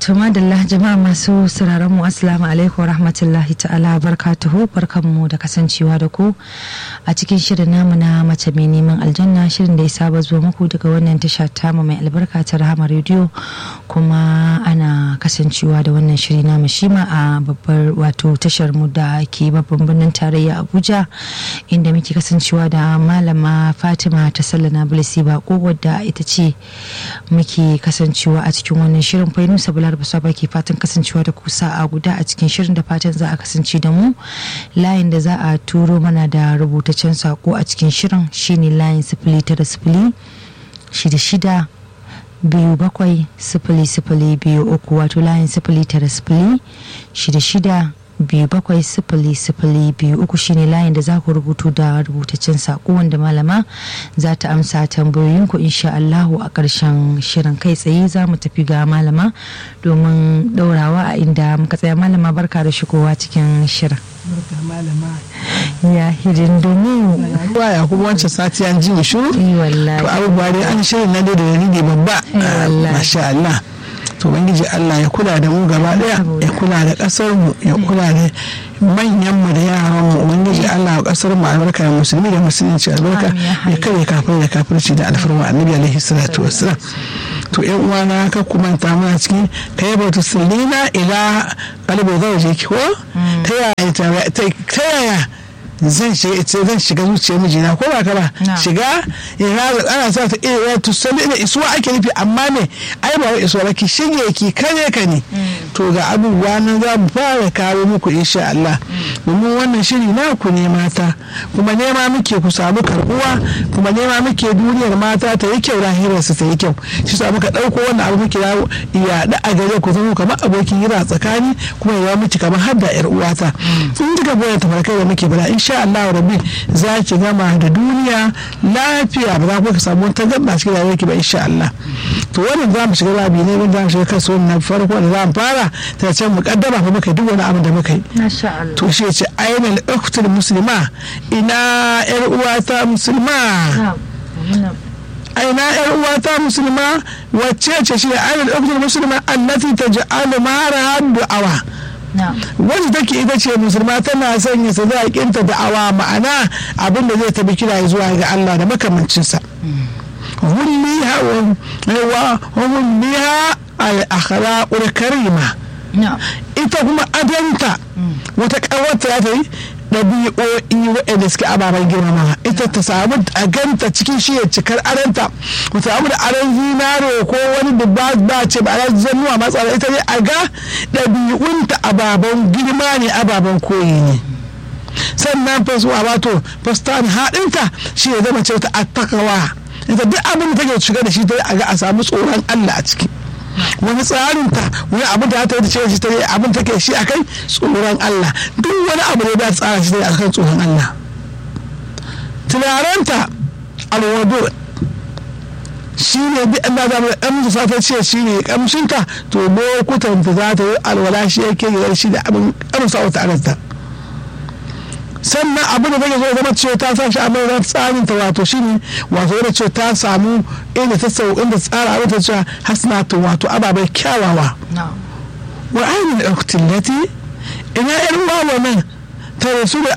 To madalla jama'a masu sauraron mu assalamu alaikum rahmatullahi ta'ala barkatuhu barkanmu da kasancewa da ku a cikin shirin namu na mace mai neman aljanna shirin da ya saba zuwa muku daga wannan tasha tamu mai albarka ta rahama rediyo kuma ana kasancewa da wannan shiri namu shima a babbar wato tashar mu da ke babban birnin tarayya Abuja inda muke kasancewa da malama Fatima ta sallana Bilisi Bako wadda ita ce muke kasancewa a cikin wannan shirin Fainusa Bular Basa ke fatan kasancewa da kusa a guda a cikin shirin da fatan za a kasance da mu layin da za a turo mana da rubutaccen sako a cikin shirin shine layin sifili tara sifili shida shida biyu bakwai sifili sifili biyu uku wato layin sifili tara sifili shida shida biyu bakwai sifili sifili biyu uku shine layin da za ku rubutu da rubutaccen saƙo wanda malama za ta amsa tambayoyinku insha Allahu a ƙarshen shirin kai tsaye za mu tafi ga malama domin ɗaurawa a inda muka tsaya malama barka da shigowa cikin shirin ya hidin domin ruwa ya kuma wancan sati an ji shu yi wallahi to abubuwa dai an shirin na dai da dalili babba Eh, wallahi. masha Allah to ubangiji Allah ya kula da mu gaba daya ya kula da kasar mu ya kula da manyan mu da yaran mu ubangiji Allah ya kasar mu albarka da musulmi da musulunci albarka Amin, ya hayyu. ya kare kafir da kafirci da alfarma annabi alaihi salatu wassalam to yan uwana ka kuma ta muna cikin kayyaba tusallina ila qalbi zawjiki ko ta yaya ta ta yaya zan shiga ita zan shiga zuciyar mijina ko ba ka ba Na. shiga ina da ana sa ta iya to sani ina isuwa ake nufi amma ne ai ba wai isuwa ba ki shige ki kare ka ne to ga abubuwa nan za mu fara kawo muku insha Allah domin wannan shiri na ku ne mata kuma nema muke ku samu karbuwa kuma nema muke duniyar mata ta yi kyau lahirar su ta yi kyau shi sa muka dauko wannan abu muke yawo yaɗa a gare ku zama kamar abokin hira tsakani kuma ya miki kamar har da yar uwata in kika goya tafarkai da muke bala insha Allah rabbi za ki gama da duniya lafiya ba za ku samu wata gaba cikin rayuwar ki ba insha Allah to wannan za mu shiga labi ne wanda za mu shiga kaso na farko da za mu fara ta ce mukaddama fa muka yi duk wani abin da muka yi masha Allah to shi ya ce ainihin uktul musulma ina yar uwata musulma Na, muna- aina yar uwata musulma wacce ce shi ainihin uktul musulma allati taj'alu mara du'awa na wacce take ita ce musulma tana sanya sadakinta da'awa ma'ana abin da zai tabi kira zuwa ga Allah da makamancinsa hulliha wa hulliha al-akhlaqul karima na ita kuma adanta wata ƙawarta ya ta yi ɗabi'o'i waɗanda suke ababen girmama ita ta samu a ganta cikin shi ya cikar adanta ta samu da aron zinare ko wani da ba ba ce ba a zannuwa matsala ita ne a ga ɗabi'unta ababen girma ne ababen koyi ne sannan fasuwa wato fastan haɗinta shi ya zama ce ta attakawa ita duk abin da take shiga da shi ta a ga a samu tsoron Allah a ciki wani tsarinta wani abin da ta yi da ce shi ta yi abin take shi akai tsoron Allah duk wani abu ne da ta tsara shi ta yi akan tsoron Allah tunaranta alwado shi ne duk an da zama ɗan da ta ce shi ne kamshinta to lokutan ta za ta yi alwala shi yake yi shi da abin kamsa wata aranta sannan abin da take so zama cewa ta sa shi a mai tsarin ta wato shine wato yana cewa ta samu inda ta sau inda tsara abin ta cewa hasnatu wato ababai kyawawa na wa ainihin uktillati ina yan wawa nan ta rasu da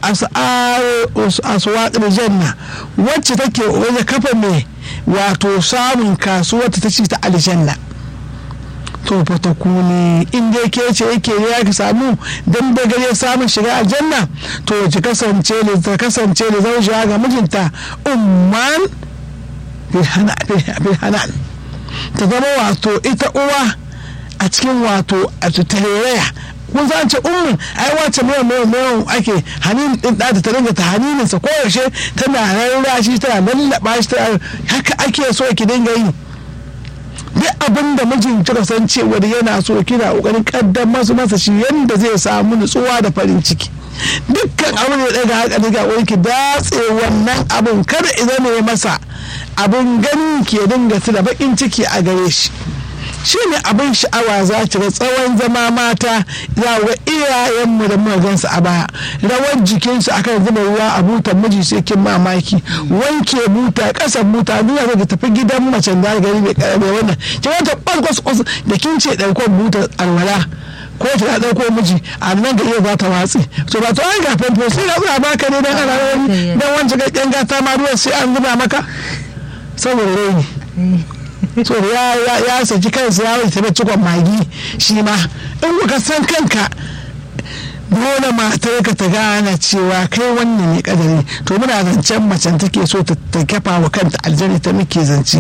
aswaƙar janna wacce take waje kafa mai wato samun kasuwar ta ci ta aljanna to fa ta kuni in dai ke ce yake ya ka samu dan da gare samun shiga aljanna to ki kasance ne ta kasance ne zan shiga ga mijinta umman bil hana bil hanan ta zama wato ita uwa a cikin wato a tarayya kun san ce ummin ai wace mai mai mai ake hanin din da ta dinga ta haninin sa koyaushe tana rarra shi tana lallaba shi tana haka ake so ki dinga yi duk abin da mijin kika san cewa yana so kina kokarin kaddamar su masa shi yanda zai samu nutsuwa da farin ciki dukkan abin da daga haka daga wani ki datse wannan abin kada idan ne masa abin ganin ke dinga da bakin ciki a gare shi shi ne abin sha'awa za ki ga tsawon zama mata za ga iyayenmu da muka gansu a baya rawar jikinsu akan zuba ruwa a butan miji sai kin mamaki wanke buta ƙasan buta duniya zai tafi gidan macen da gari mai karame wannan ki wata ɓarkwas kwas da kin ce ɗaukar buta alwala ko ta ɗauko miji a nan ga iya za ta watsi to ba to an ga famfo sai na zuwa baka ne dan ana wani dan wancan ga gata ma ruwan sai an zuba maka saboda raini so ya ya ya saki kansa ya wuce ta cikon magi shi ma in kuka san kanka dole matar ka ta gane cewa kai wannan ne kadari to muna zancen macen take so ta kafa wa kanta aljani ta muke zance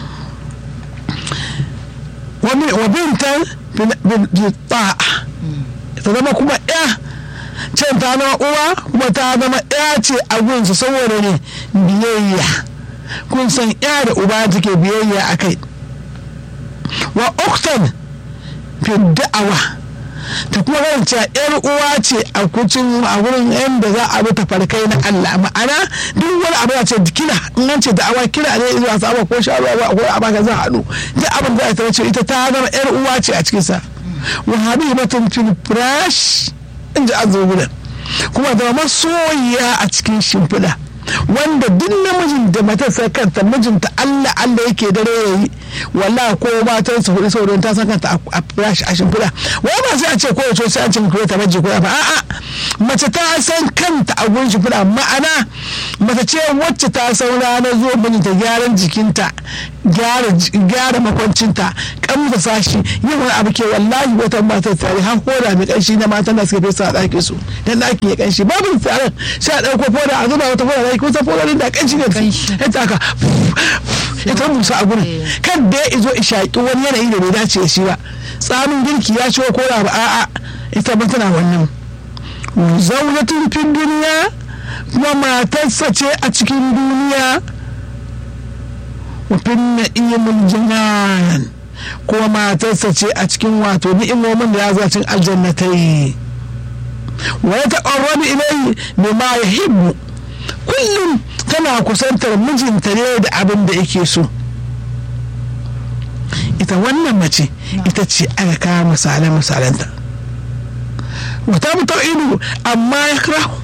wa bintan ta'a ta zama kuma ya can ta zama uwa kuma ta zama ya ce a gunsa saboda ne biyayya kun san ya da uba take biyayya a kai wa uktan fi da'awa ta kuma rance yar uwa ce a kucin a wurin yadda za a bi ta farkai na Allah ma'ana duk wani abu ya ce kira in an ce da'awa kira ne zuwa saba ko sha ruwa ko a baka za a haɗu duk abin da ta ce ita ta zama yar uwa ce a cikin sa wa habibatun fil firash in ji azu gudan kuma da masoyiya a cikin shimfiɗa wanda duk namijin da matarsa kanta mijinta Allah Allah yake dare ya yi walla ko matan su hudu sauran ta san kanta a firashi a shimfiɗa wai ba sai a ce kowace sai an ce ko ta maji ko ba a'a mace ta san kanta a gurin shimfiɗa ma'ana mace ce wacce ta san ranar zuwa mijinta gyaran jikinta gyara makwancinta kamta sashi yin wani abu ke wallahi wata matar tare har koda mai kanshi na matan da suka fesa a ɗakin su dan ɗakin ya kanshi babu tsaron sai a ɗauko foda a zuba wata foda ɗaki kusa foda da kanshi ne ita aka ita musa a gurin kan da ya izo ishaƙi wani yanayi da bai dace da shi ba tsamin girki ya ciwo ko da ba a'a ita ba tana wannan zaunatun fin duniya kuma matarsa ce a cikin duniya wafin na'imin jinan kuma matarsa ce a cikin wato ni'imomin da ya zacin aljannatai wa ya taɓarrabi ilai ne ma ya hibbu kullum tana kusantar mijinta ne da abin da yake so ita wannan mace ita ce aka kawo misalan misalanta wata mutum ido amma ya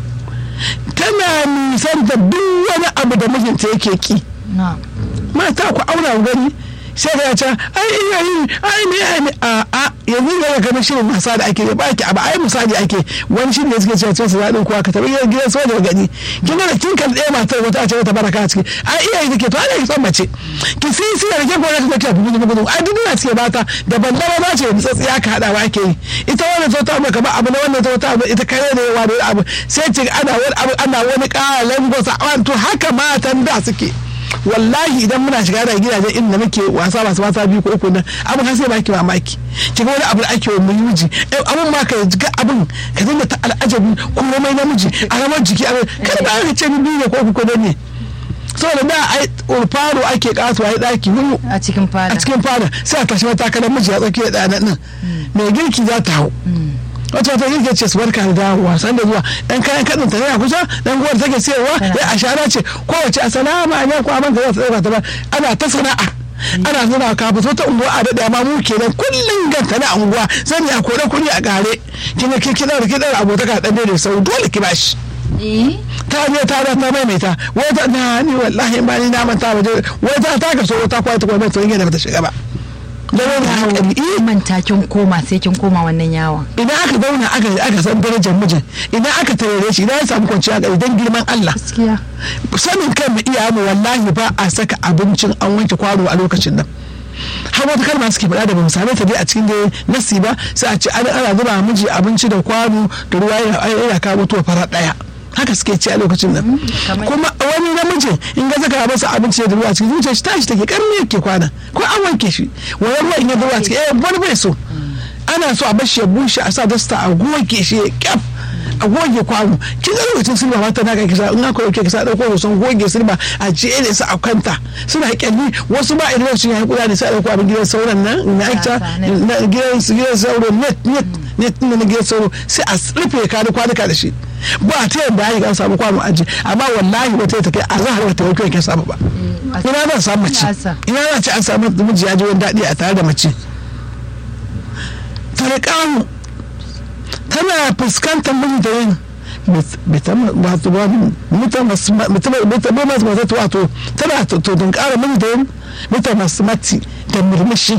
tana nisan da duk wani abu da mijinta yake ki mata ku aura gani sai ka ce ai iya yi ai ne ai a a yanzu ne ga shirin masa da ake ba ki abu ai misali ake wani shirin da suke cewa su zaɗin kuwa ka taɓa gidan soja gani kin ga kin kan ɗaya matar wata a ce wata baraka a ciki ai iya yi take to ana ki son mace ki sisi da ke gona ta take gudu gudu ai duk na suke bata da banda ba ce da tsatsiya ka hada ba ake yi ita wannan ta ta maka ba abu na wannan ta ta ita kare ne yawa da abu sai ce ana wani abu ana wani ƙalan gosa to haka matan da suke wallahi idan muna shiga da gidajen inda muke wasa masu mata biyu ko uku nan abin har sai baki mamaki ki ga wani abu da ake wa miji abin ma ka ga abin ka dinga ta al'ajabi komai namiji a ramar jiki a kada ba ka ce ni biyu ne ko uku ne saboda da ai faro ake kasuwa ya daki hudu a cikin fada a cikin fada sai a tashi matakalar miji a tsakiyar ɗana nan mai girki za ta hau wata wata yake ce su barka da dawowa san da zuwa dan kayan kadin ta yana kusa dan guwar take sayarwa ya ashara ce kowace assalamu alaikum amma za ta dauka ta ba ana ta sana'a ana zuna ka fito ta unguwa a daɗa ma mu kenan kullum ganta na unguwa sani a kore kuɗi a ƙare kina ki kina da kidan abotaka dan da sau dole ki bashi ta je ta da ta maimaita wata na ni wallahi ba ni na manta ba wata ta ka so wata kwata kwata to yake da bata shiga ba da wani hankali manta kin koma sai kin koma wannan yawon idan aka zauna aka aka san darajar mijin idan aka tarare shi idan ya samu kwanciya gari don girman Allah gaskiya sanin kan mu iya mu wallahi ba a saka abincin an wanke kwano a lokacin nan har wata kalma suke faɗa da ba mu same ta dai a cikin dai nasi ba sai a ce ana ana zuba miji abinci da kwano da ruwa yana kawo mutuwa fara ɗaya haka suke ci a lokacin nan kuma wani namijin in ga zaka masa abinci da ruwa cikin zuciya shi tashi take karni yake kwana ko an wanke shi wani ruwa in ya ruwa cikin eh wani bai so ana so a bashi ya bushe a sa dasta a goge shi ya kyaf a goge kwano kin ga lokacin silba mata na kisa in aka yauke kisa dauko hoton goge silba a jere su a kanta suna kyalli wasu ba idan su yi kuda ne sai a dauko abin gidan sauran nan na aita na gidan gidan sauro net net net na gidan sauro sai a rufe ka da kwanuka da shi ba ta yadda ya ga samu kwano aji amma wallahi wata ta kai a zahar wata yau kai samu ba ina zan samu mace ina zan ci an samu miji ya ji wani daɗi a tare da mace talqahu tana fuskantar mijinta yin wato wato tana to don kara mijinta yin mita masu mati da murmushi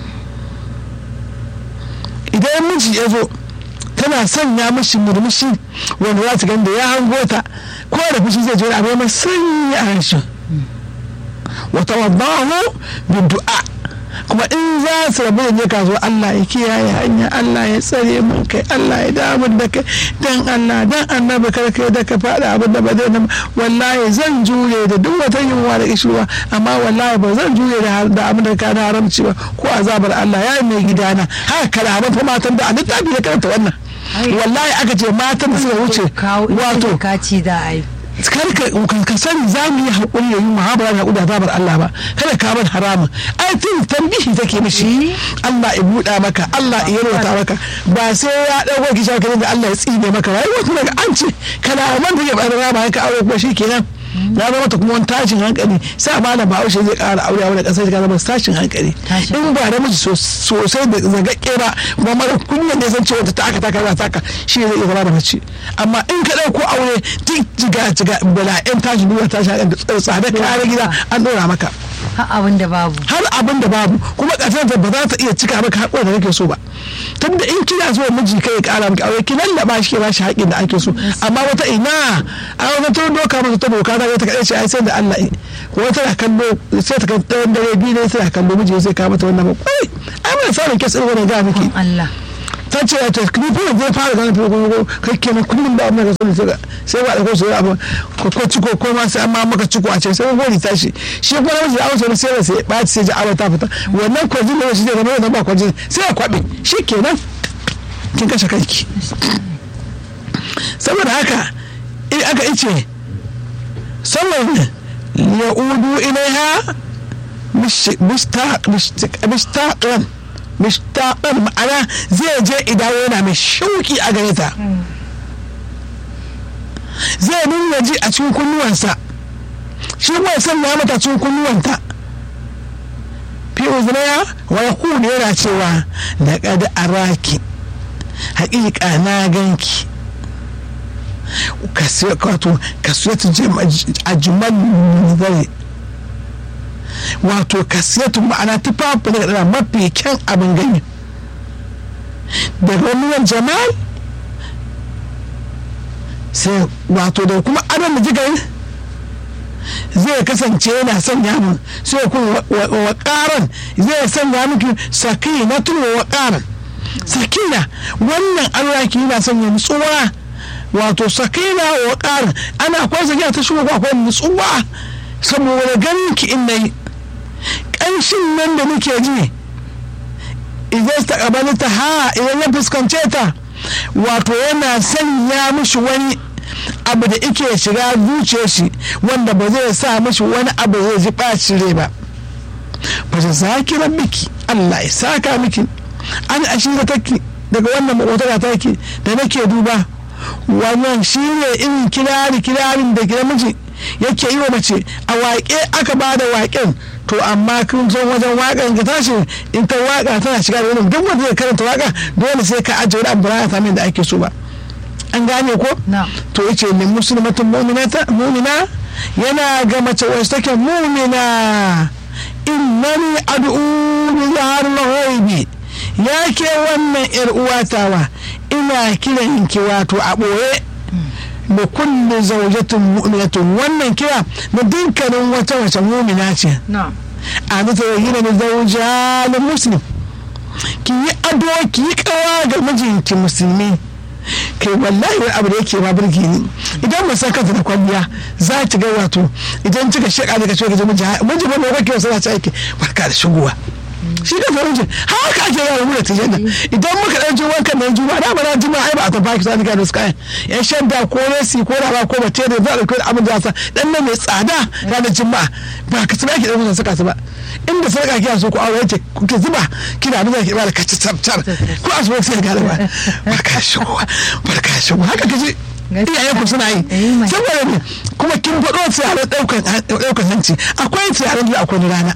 idan miji ya zo tana sanya mashi murmushi wanda za ta ganda ya hango ta ko da fushi zai jira abu mai sanyi a harshen wata wadahu bi du'a kuma in za su rabu da ne kasuwa Allah ya kiyaye hanya Allah ya tsare mun kai Allah ya damu da kai dan Allah dan annabi kar kai da ka faɗa abin da ba zai nan wallahi zan jure da duk wata yunwa da kishirwa amma wallahi ba zan jure da abin da ka da haramci ba ko azabar Allah ya mai gidana haka kalaman fa matan da a littafi ya karanta wannan wallahi aka ce matan da suka wuce wato kaci da ai karka ka sani za mu yi haƙuri da yi muhabara da haƙuri da zabar Allah ba kada ka bar haramun ai tun tambihi take mishi Allah ya buɗa maka Allah ya yarwata maka ba sai ya ɗauko ki shaka da Allah ya tsine maka wai wato daga an ce kalaman da ke ɓarar rama ka aure kuma shikenan ya zama ta kuma wani tashin hankali sa malam bahaushe zai ƙara aure a wani ƙasar ka zama tashin hankali in ba da miji sosai da zagakke ba kuma mara kunya ne san cewa ta aka taka za taka shi zai iya zama da mace amma in ka ɗauko aure duk jiga jiga bala'in tashin duniya tashin hankali da tsada kare gida an ɗora maka har abin da babu har abin da babu kuma ƙasar ba za ta iya cika maka haƙuri da kake so ba tun da in kina so miji kai ƙara maka aure ki lallaba shi ke ba shi haƙin da ake so amma wata ina a wata ta doka masa ta doka ta ta kaɗai ce ai sai da Allah ko wata na kallo sai ta kan dare biyu ne sai ta kallo miji sai ka mata wannan ba kwai ai mai samun kes ɗin wannan ga miki Allah ta ce ta ni fa zai fara ganin fi ko kai kenan kullum da amma ka sani sai ba da ko sai abu ko ko ciko ko ma sai amma maka ciko a ce sai gori tashi shi kuma namiji da ausa sai sai ba sai ji awa ta fita wannan kwajin da shi zai zama da ba kwajin sai ya kwabe shi kenan kin kashe kanki saboda haka in aka ice saboda ya'udu ilaiha mustaqan mishtaƙar ma'ana zai je idan yana mai shauki a gare ta zai nuna ji a cikin kunnuwansa shi kuma sanya mata cikin kunnuwanta fi uzunaya wa yaqulu yana cewa laqad araki haƙiƙa na ganki wato kasiyatu ajmal zai wato kasiyatu ma'ana tufafi daga mafi kyan abin gani daga wani jamal sai wato da kuma adon da jigar zai kasance yana sanya mun sai kuma waƙaran zai sanya miki sakina tun waƙaran sakina wannan arwaki yana sanya nutsuwa wato sakina waƙaran ana kwasa sakina ta shigo akwai nutsuwa saboda ganin ki in nayi ƙanshin nan da muke ji idan ta ta ha idan ya fuskance ta wato yana sanya mishi wani abu da ike shiga zuciyar shi wanda ba zai sa mishi wani abu zai ji ɓaci rai ba ba ta zaki miki Allah ya saka miki an ashira take daga wannan makwataka take da nake duba wannan shi ne irin kirari kirarin da gida miji yake yi wa mace a waƙe aka ba da waƙen to amma kun zo wajen waƙan ka tashi in ta waƙa tana shiga da wani duk wanda zai karanta waƙa dole sai ka ajiye wani abu ba ta da ake so ba an gane ko to yace ne musulmatun mu'minata mu'mina yana ga mace wacce take mu'mina innani ad'u bi zaharil ghaibi ya ke wannan yar uwatawa ina kiran ki wato a ɓoye da kulle zaujatin mu'minatun wannan kira da dukkanin wata wace mu'mina ce a zata yi da zauja da muslim ki yi ado ki yi kawa ga mijinki musulmi kai wallahi wani abu da yake ma birki ni idan ba san kanta da kwalliya za ki ga wato idan kika shaka daga cewa ki miji miji ba mai kake wasu za ta aiki barka da shigowa shi da farin jin haka ake yawa mu da tijan nan idan muka dan ji wankan nan juma da bana juma ai ba a tafi ki sani da suka yan shadda ko resi ko raba ko bace da za a dauki abin da sa dan nan mai tsada ranar juma'a ba ka tsaya ki dauka saka su ba inda sarka kiya so ku aure yake kuke zuba kina nuna ki ba da kaci tsabtar ko asuba sai ga ba barka shigo barka shigo haka kaje iyayen ku suna yi saboda ne kuma kin faɗo tsarin ɗaukan hanci akwai tsarin da akwai rana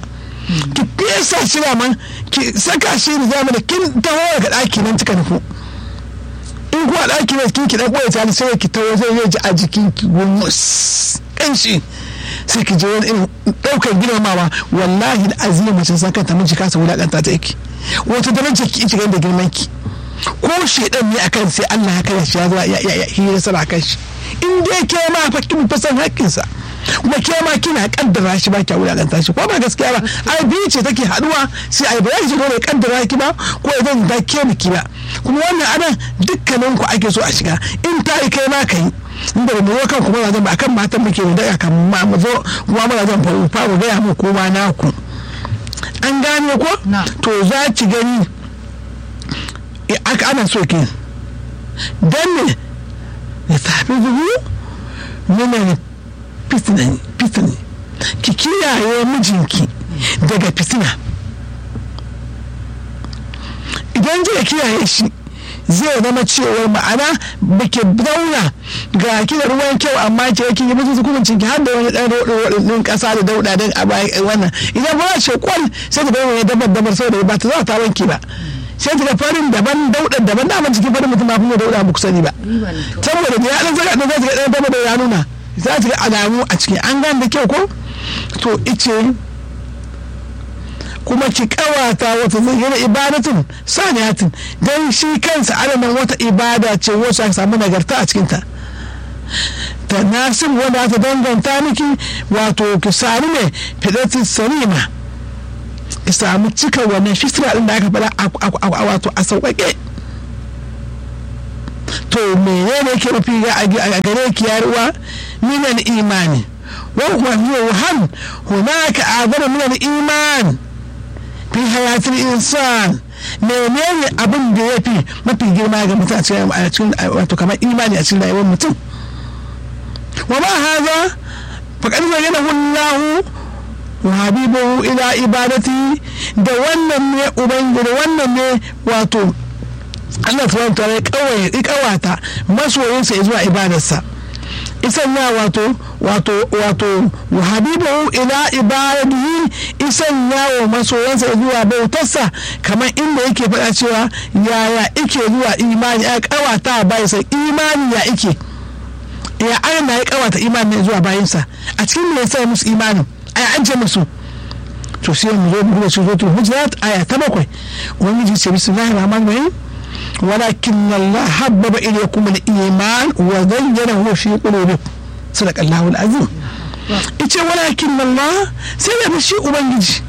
ki fesa shi da man ki saka shi da zama da kin taho daga ɗaki nan kika nufu in kuwa ɗaki ne kin ki ɗan ɓoye ta sai ki taho zai zai ji a jikin ki gumus ƙanshi sai ki je wani irin ɗaukar girmamawa wallahi da azima mace san kanta miji kasa wulaƙanta ta yake wata da mace ki ci da girman ki ko shedan ne akan sai Allah ya kare shi ya zo ya ya hira sana kan shi in dai ke ma fa kin fa san haƙƙinsa kuma ke ma kina kaddara shi ba kya wulaƙanta shi ko ba gaskiya ba ai biyu ce take haduwa sai ai ba ya shiga ne kaddara ki ba ko idan da ke miki ba kuma wannan anan dukkanin ku ake so a shiga in ta yi kai ma ka yi inda ba mu zo kan kuma zan ba akan matan muke da daga kan ma mu zo kuma muna zan faru faru gaya mu kuma naku an gane ko to za ki gani aka ana so ki dan ne ya tafi zuhu yana fitina ki kiyaye mijinki daga fitina idan kika kiyaye shi zai zama cewar ma'ana baki zauna ga ki da ruwan kyau amma ke kin yi musu hukuncin ki har da wani dan rodo din kasa da dauda din a wannan idan ba ce kwal sai ta bayyana dabar dabar saboda ba ta za ta wanke ba sai ta ga farin daban daudar daban daman cikin farin mutum ba fi dauda ba ku sani ba saboda da ya dan saka dan zai ga dan dabar da ya nuna za ta ga alamu a ciki an gane da kyau ko to ice kuma ki kawata wata zayyana ibadatun saniyatin don shi kansa alaman wata ibada ce wacce aka samu nagarta a cikinta ta nasib wanda ta danganta miki wato ki sami ne fidatin salima ki samu cika wannan fitira din da aka faɗa wato a sauƙaƙe to menene ke mafi a gare ki yaruwa minan imani wa kuma huwa wahan hunaka azara minan iman fi hayatul insan menene abin da ya fi mafi girma ga mutum a cikin wato kamar imani a cikin rayuwar mutum wa ma haza faqad bayyana Allah wa habibu ila ibadati da wannan ne ubangiji wannan ne wato Allah subhanahu wa ta'ala ya kawata masoyinsa zuwa ibadarsa isan ya wato wato wato wa habibu ila ibadihi isan ya wa masoyansa zuwa bautarsa kamar inda yake faɗa cewa yaya ike zuwa imani ya kawata bayansa imani ya ike ya ana ya kawata imani zuwa bayansa a cikin me yasa musu imani aya an ce musu to sai mu zo mu su suratul hujurat aya ta bakwai ubangiji ce bismillahir rahmanir rahim ولكن الله حبب إليكم الإيمان وزينه في قلوبكم صدق الله العظيم ita walakin Allah sai da shi ubangiji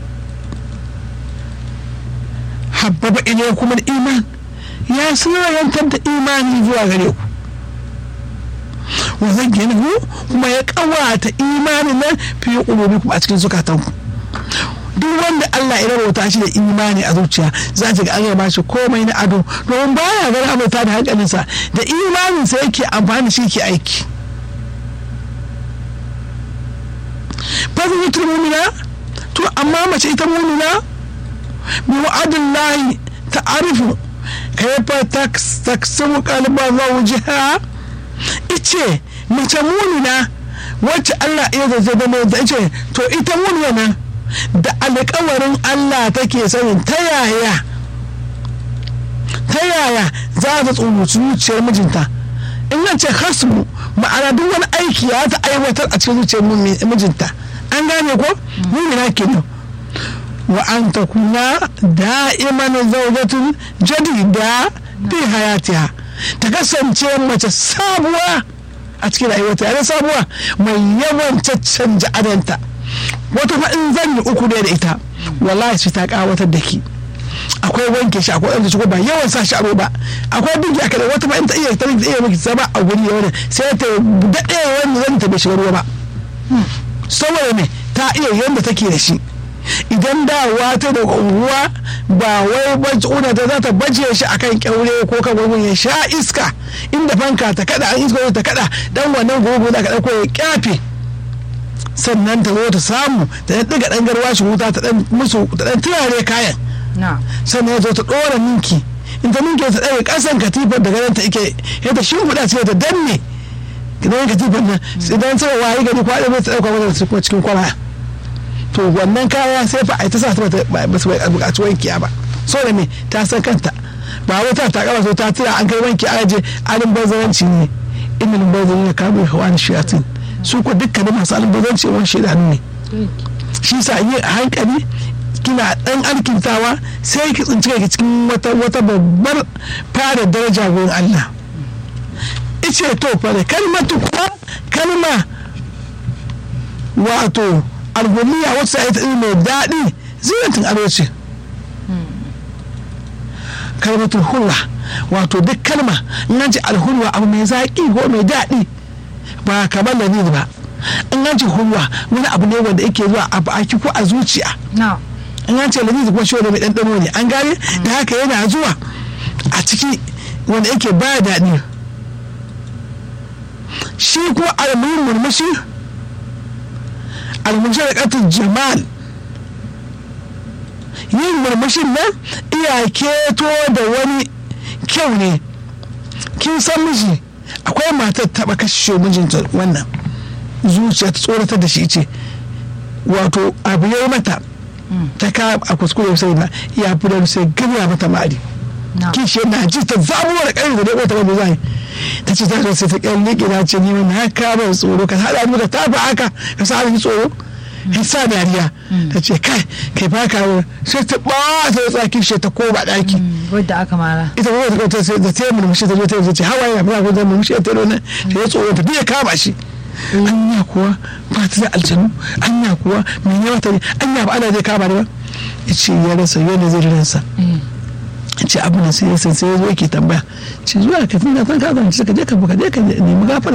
habbaba ilaykum al-iman ya soyantar da imani zuwa gare ku wa zayyanahu kuma ya kawata imanin nan fi qulubikum a cikin zukatanku duk wanda Allah ya rabauta shi da imani a zuciya za ta ga an ba shi komai na ado domin baya ganin abota da hankalinsa da imaninsa yake amfani shi ke aiki fasihitul mumina to amma mace ita mumina bi wa'adin lahi ta'arifu kayfa taksumu qalba zawjiha ice mace mumina wacce Allah ya zazzaba da ice to ita mumina da alkawarin Allah take sanin ta yaya ta yaya za ta tsubuci zuciyar mijinta in nan ce hasmu ma'ana duk wani aiki ya ta aiwatar a cikin zuciyar mijinta an gane ko mumina kenan wa an ta kuna da'iman zaujatun jadida bi hayatiha ta kasance mace sabuwa a cikin rayuwarta yana sabuwa mai yawan caccanja adanta wata fa in zan yi uku ne da ita wallahi shi ta kawatar da ki akwai wanke shi akwai ɗan shi ba yawan sa shi aro ba akwai dinki a kada wata fa in ta iya ta iya miki zama a guri yawan sai ta daɗe wanda zan ta bai shiga ruwa ba saboda me ta iya yanda take da shi idan dawowa ta da unguwa ba wai una ta za ta baje shi akan kyaure ko kan gwagwun ya sha iska inda fanka ta kada an iska ta kada dan wannan gogo da ka dauko ya kyafe sannan ta zo ta samu ta dan diga dan garwa shi wuta ta dan musu ta dan turare kayan sannan ya zo ta dora ninki in ta ninki ta dage kasan katifar daga nan ta ike ya ta shimfiɗa sai ta danne idan katifar nan idan sai wayi gari kwaɗe mai ta ɗauka wata cikin kwara to wannan kaya sai fa a ta sa ta ba su buƙaci wankiya ba so da me ta san kanta ba wai ta takama so ta tura an kai wanki a aje alin bazaranci ne inda bazaranci ne kamun hawa da shayatin su ko dukkanin masu alin bazaranci wani shaidanu ne shi sa yi a hankali kina dan alkintawa sai ki tsinci kai cikin wata wata babbar fara daraja gurin Allah ice to fara kalmatu kuma kalma wato algumiya wacce ita mai daɗi zinatin ado ce kalmatul hulwa wato duk kalma in ce alhulwa abu mai zaƙi ko mai daɗi ba kamar da ba in ce hulwa wani abu ne wanda yake zuwa a baki ko a zuciya in an ce lamizi kuma shi wanda mai ɗanɗano ne an gane da haka yana zuwa a ciki wanda yake ba daɗi shi ko almuhin murmushi almushi da ƙatin jamal yin murmushin nan iya keto da wani kyau ne kin san miji akwai matar taɓa kashe mijinta wannan zuciya ta tsoratar da shi ce wato abu ya mata ta ka a kuskure sai na ya fi da sai ganya mata mari kishi na ji ta zabuwa da ƙarfi da dai ta ba zai ta ce ta zo sai ta ƙyan liƙe na ce ni na ka ban tsoro ka haɗa mu da ta ba haka ka sa ni tsoro in sa dariya ta ce kai kai ba ka sai ta ba ta tsaki shi ta koma ɗaki wadda aka mara ita ba ta sai da ta yi murmushi ta zo ta ce hawaye na ba ta murmushi ta yi ta yi tsoro ta biya kama shi anya kuwa ba ta da aljanu anya kuwa mene wata ne anya ba ana zai kama da ba ya ce ya rasa yana zai ransa ce abu da sai ya san sai ya zo yake tambaya ce zuwa ka tuna san ka zance ka je ka buka je ka nemi gafara